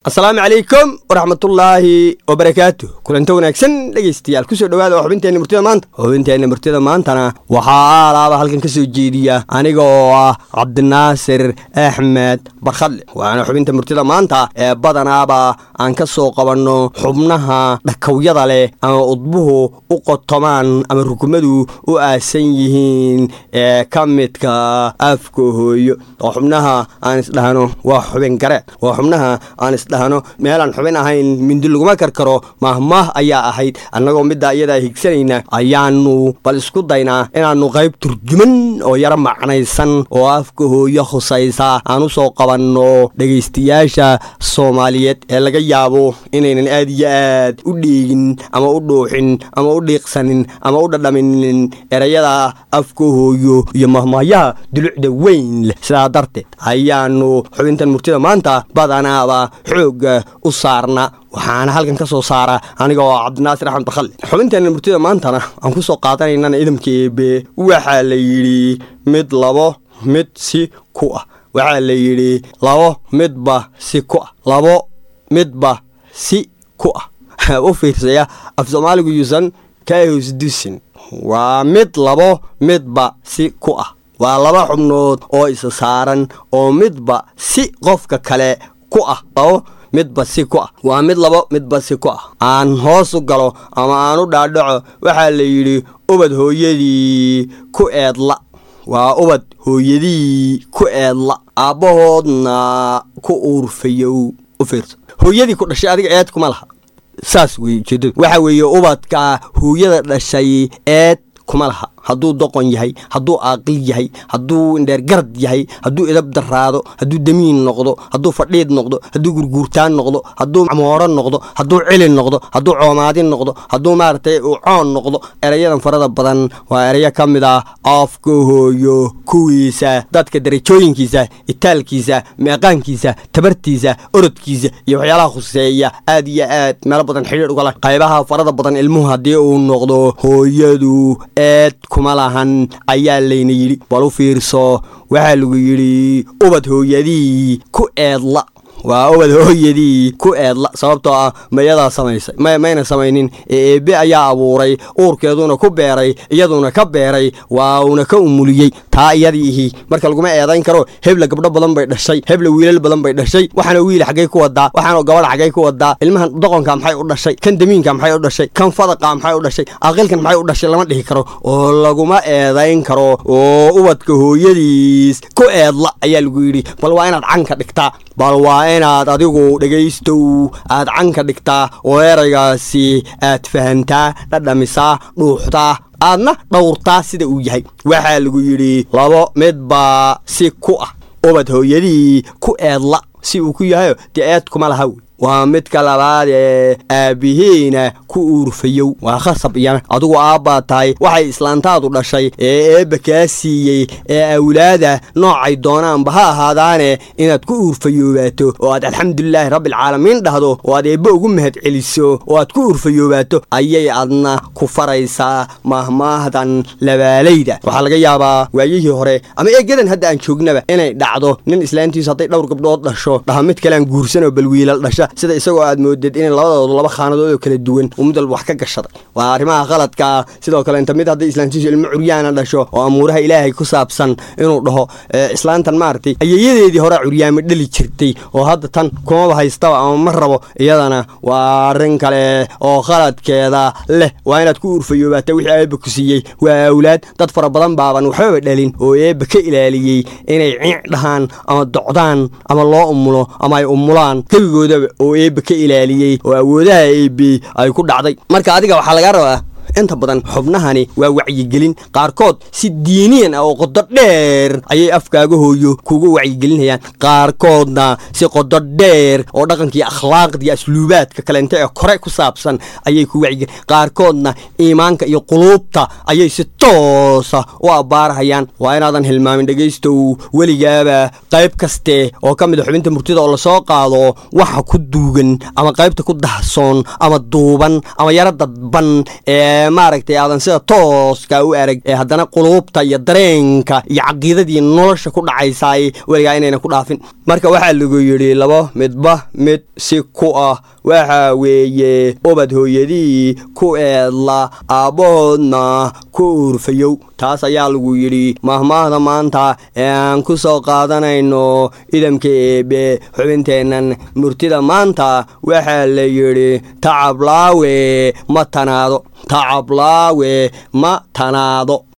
asalaamu calaykum waraxmatullaahi wabarakaatu kulanta wanaagsan dhegaystayaal kusoo dhawaada waa xubinteenna murtida maanta xubinteenna murtida maantana waxaa aalaaba halkan ka soo jeediya aniga oo ah cabdinaasir axmed barkhadle waana xubinta murtida maanta ee badanaaba aan ka soo qabanno xubnaha dhakawyada leh ama udbuhu u qotomaan ama rukumadu u aasan yihiin ee ka midka afka hooyo oo xubnaha aan isdhahno waa xubin gareed waa xubnaha aan isdhahno meelaan xubin ahayn mindi laguma karkaro mahmaah ayaa ahayd annagoo middaa iyadaa higsanayna ayaanu bal isku daynaa inaannu qayb turjuman oo yaro macnaysan oo afka hooyo khusaysa aan u soo qabanno dhegaystayaasha soomaaliyeed ee laga yaabo inaynan aad iyo aad u dheegin ama u dhuuxin ama u dhiiqsanin ama u dhadhaminin erayada afka hooyo iyo mahmaahyaha dulucda weyn leh sidaa darteed ayaanu xubintan murtida maanta badanaaba xoogga u saarna waxaana halkan ka soo saara aniga oo cabdinaasir axmed barkhalle xubinteenna murtida maantana aan ku soo qaadanaynana idamka eebe waxaa la yidhi mid labo mid si ku ah waxaa la yidhi labo midba si ku ah labo midba si ku ah u fiirsaya af soomaaligu yuusan kaahosdusin waa mid labo midba si ku ah waa laba xubnood oo isa saaran oo midba si qofka kale ku ah labo midba si ku ah waa mid labo midba si ku ah aan hoos u galo ama aan u dhaadhaco waxaa la yidhi ubad hooyadii ku eedla waa ubad hooyadii ku eedla aabbahoodna ku uurfayow u fiirso hooyadii ku dhashay adiga eed kuma laha saas wey ujeedadu waxa weeye ubadka hooyada dhashay eed kuma laha hadduu doqon yahay hadduu aaqil yahay hadduu indheergarad yahay hadduu edab daraado hadduu damiin noqdo hadduu fadhiid noqdo hadduu gurguurtaan noqdo hadduu mooro noqdo hadduu cili noqdo hadduu coomaadin noqdo hadduu maaragtay uu coon noqdo erayadan farada badan waa erayo ka mid ah afka hooyo kuwiisa dadka darajooyinkiisa itaalkiisa meeqaankiisa tabartiisa orodkiisa iyo waxyaalaha khuseeya aad iyo aad meelo badan xidhiir ugala qaybaha farada badan ilmuhu haddii uu noqdo hooyadu eed kuma lahan ayaa layna yidhi bal u fiirso waxaa lagu yidhi ubad hooyadii ku eedla waa ubad hooyadii ku eedla sababtoo ah mayadaa samaysay mayna samaynin ee eebe ayaa abuuray uurkeeduna ku beeray iyaduna ka beeray waa uuna ka umuliyey taa iyadii ihi marka laguma eedayn karo hebla gabdho badan bay dhashay hebla wiilal badan bay dhashay waxaana wiil xaggay ku wadaa waxaana gabadha xaggay ku wadaa ilmahan doqonka maxay u dhashay kan damiinka maxay u dhashay kan fadaqa maxay u dhashay aqilkan maxay u dhashay lama dhihi karo oo laguma eedayn karo oo ubadka hooyadiis ku eedla ayaa lagu yidhi bal waa inaad canka dhigtaa bal waa inaad adigu dhegaystow aad canka dhigtaa oo eraygaasi aad fahantaa dhadhamisaa dhuuxdaa aadna dhowrtaa sida uu yahay waxaa lagu yidhi labo midbaa si ku ah ubad hooyadii ku eedla si uu ku yahayo dee eed kuma laha wey waa midka labaad ee aabbihiina ku uurfayow waa khasab iyana adigu aabbaa tahay waxay islaantaadu dhashay ee eebba kaa siiyey ee awlaada noocay doonaanba ha ahaadaane inaad ku uurfayoobaato oo aad alxamdulilaahi rabbialcaalamiin dhahdo oo aad eebbe ugu mahad celiso oo aad ku uurfayoobaato ayay adna ku faraysaa mahmaahdan labaalayda waxaa laga yaabaa waayihii hore ama eegadan hadda aan joognaba inay dhacdo nin islaantiisu hadday dhowr gabdhood dhasho dhaha mid kalean guursanoo bal wiilal dhasha sida isagoo aad mooded inay labadoodu laba khaanadood oo kala duwan uu mid walba wax ka gashaday waa arrimaha qaladkaa sidoo kale inta mid hadday islaantiisu ilmo curyaana dhasho oo amuuraha ilaahay ku saabsan inuu dhaho islaantan maaragtay ayeeyadeedii hore curyaamo dhali jirtay oo hadda tan kumaba haystaba ama ma rabo iyadana waa arrin kale oo qaladkeeda leh waa inaad ku uurfayoobaata wixii eebba ku siiyey waa awlaad dad fara badan baaban waxbaba dhalin oo eebba ka ilaaliyey inay ciic dhahaan ama docdaan ama loo umulo ama ay umulaan kebigoodaba oo eebbe ka ilaaliyey oo awoodaha eebbe ay ku dhacday marka adiga waxaa laga rabaa inta badan xubnahani waa wacyigelin qaarkood si diiniyan ah oo qodo dheer ayay afkaaga hooyo kuga wacyigelinayaan qaarkoodna si qodo dheer oo dhaqankii akhlaaqdii asluubaadka kaleente ee kore ku saabsan ayay ku wacyigelin qaarkoodna iimaanka iyo quluubta ayay si toosa u abbaarahayaan waa inaadan hilmaamin dhegaystow weligaaba qayb kaste oo ka mid a xubinta murtida oo lasoo qaado waxa ku duugan ama qaybta ku dahsoon ama duuban ama yaro dadban ee ee maaragtay aadan sida tooska u arag ee haddana quluubta iyo dareenka iyo caqiidadii nolosha ku dhacaysaay weligaa inayna ku dhaafin marka waxaa lagu yidhi labo midba mid si ku ah waxa weeye ubad hooyadii ku eedla aabbahoodna ku uurfayow taas ayaa lagu yidhi mahmaahda maanta ee aan ku soo qaadanayno idamka eebe xubinteennan murtida maanta waxaa la yidhi tacablaawe ma tanaado tacablaawe ma tanaado